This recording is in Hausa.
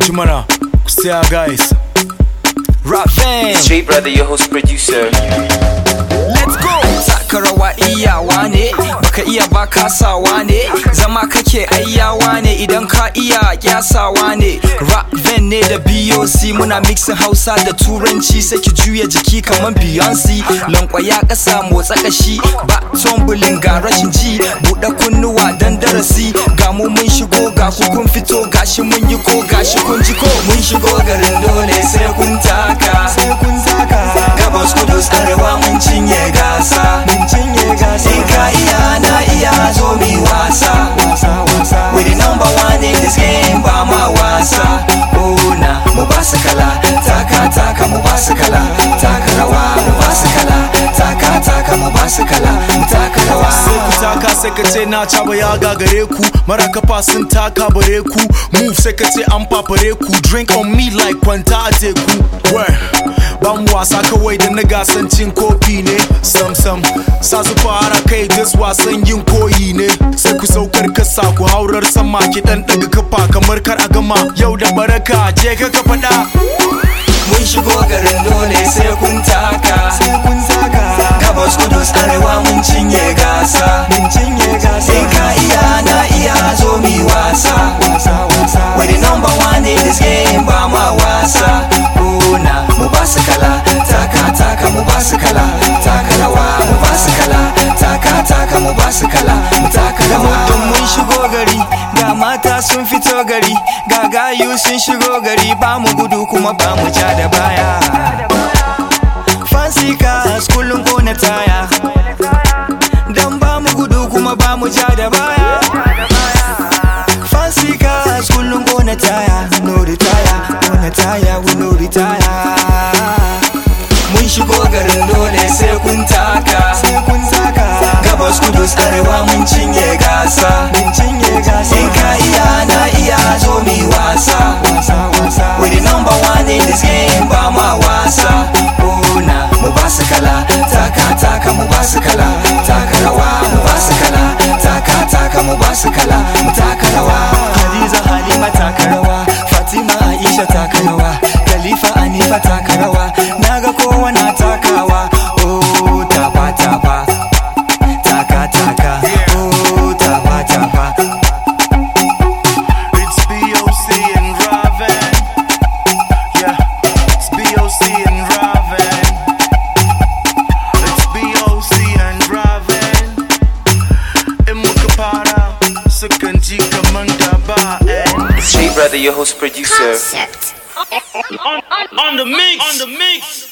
Jimana, Kustia guys. Rap fam. Street brother, your host producer. Let's go. Taka rawa iyawa ne baka iya ba kasawa ne zama kake ayyawa ne idan ka iya kyasawa ne rap van ne da BOC muna mixin Hausa da Turanci sai ki juya jiki kaman Beyonce lankwaya kasa motsa kashi ba tumbling ga rashin ji buɗe kunnuwa dan darasi ga mu mun shigo ga ku kun fito gashi mun yi ko gashi kun ji ko mun shigo garin dole sai kun taka sai kun taka gabas kudus arewa mun cinye gasa mun cinye gasa in ka iya na iya zo mi wasa wasa wasa we the number one in this game ba ma wasa oh na mu ba su kala taka taka mu ba su kala taka rawa mu ba su kala taka taka mu ba su kala taka rawa Sai ku taka sai ka ce na caba ya gagare ku mara kafa sun taka bare ku move sai ka ce an fafare ku drink on me like kwanta a teku where ba mu wasa kawai da na gasan cin kofi ne sam sam sa su fara kai this wasan yin koyi ne sai ku saukar kasa ku haurar sama ki dan daga kafa kamar kar a gama yau da baraka je ka ka faɗa mun shigo garin dole sai kun taka sai kun taka gabas kudus arewa mun cinye gasa mun cinye gasa in ka iya na iya zo mi wasa wasa wasa we the number one in this game ba ma wasa kuna mu ba su kala taka taka mu ba su kala taka rawa mu ba su kala taka taka mu ba su kala mu taka rawa mutum mun shigo gari ga mata sun fito gari ga gayu sun shigo gari ba mu gudu kuma ba mu ja da baya fancy cars kullum kona taya dan ba mu gudu kuma ba mu ja da baya fancy cars kullum kona taya no retire kona taya we no retire mun shigo garin dole sai kun taka sai kun taka gabas kudus arewa mun cinye gasa mun cinye gasa in ka iya na iya zo mi wasa wasa wasa we the number one in this game ba ma wasa kuna mu ba su kala taka taka mu ba su kala taka rawa mu ba su kala taka taka mu ba su kala mu taka rawa hadiza halima taka rawa fatima aisha taka rawa khalifa anifa taka rawa naga kowa na takawa oh tafa tafa taka taka oh tafa tafa It's BOC and Raven. Yeah, it's BOC and Raven. It's BOC and Raven. In muka fara sukan ji kaman da ba Street brother, your host producer. Concept. on, on, on the mix. On the mix.